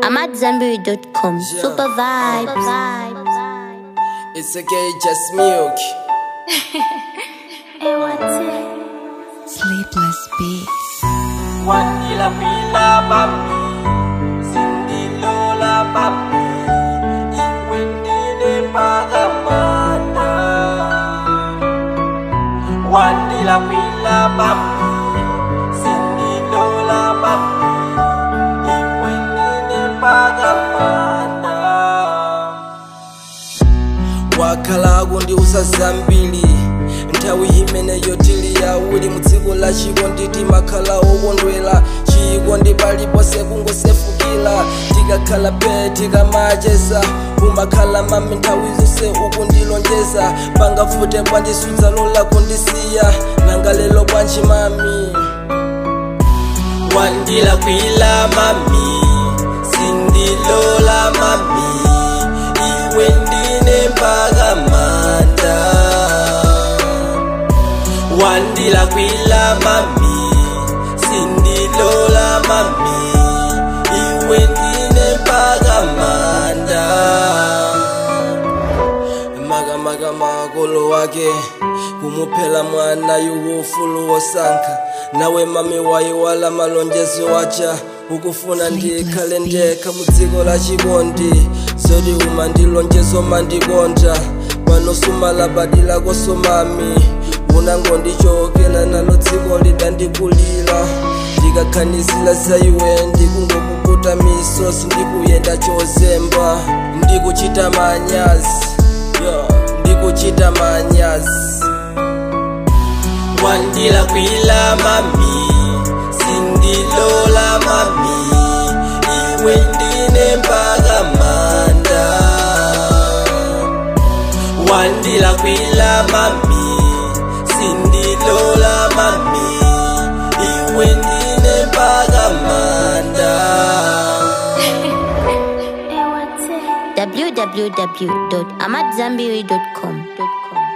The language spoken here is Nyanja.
I'm at Zenberry.com. Yeah. Super vibes. It's okay, just milk. Sleepless Beats. Wandila pila papi Sindilola papi Iwindile pagamana Wandila pila papi Sindilola papi Iwindile pagamana wakhala kundiuza zambiri nthawi imeneyo tili awiri mu dziko la chikondi timakhala okondwera chikondi paliponse kungosefukira tikakhala pe tikamacheza umakhala mami nthawi zonse ukundilonjeza pangafute bwanji sudzalola kundisiya nanga lelo bwanji mami wandila kwila mami sindilola mami iwe ndine mpaka manda wandila kwila mami sindilola mami iwe ndine mpaka manda makamaka makolo wake kumuphela mwana yuufulu wosankha nawe mami wayiwala malonjezo wacha ukufuna ndikhale ndekha mu dziko la chikondi zoti umandilonjezo mandikonda pano sumalabadila koso mami unangondichokela nalo dziko lidandikulira ndikakhanisila za iwe ndikungokukuta misozi ndikuyenda chozemba ndikuchita manyazi yeah, ndikuchita manyazi wandila kwila mami sindilola mami iwe ndine mpaka manda wandila kwila mami sindilola mami iwe ndine mpaka manda www.amatzambiri.com.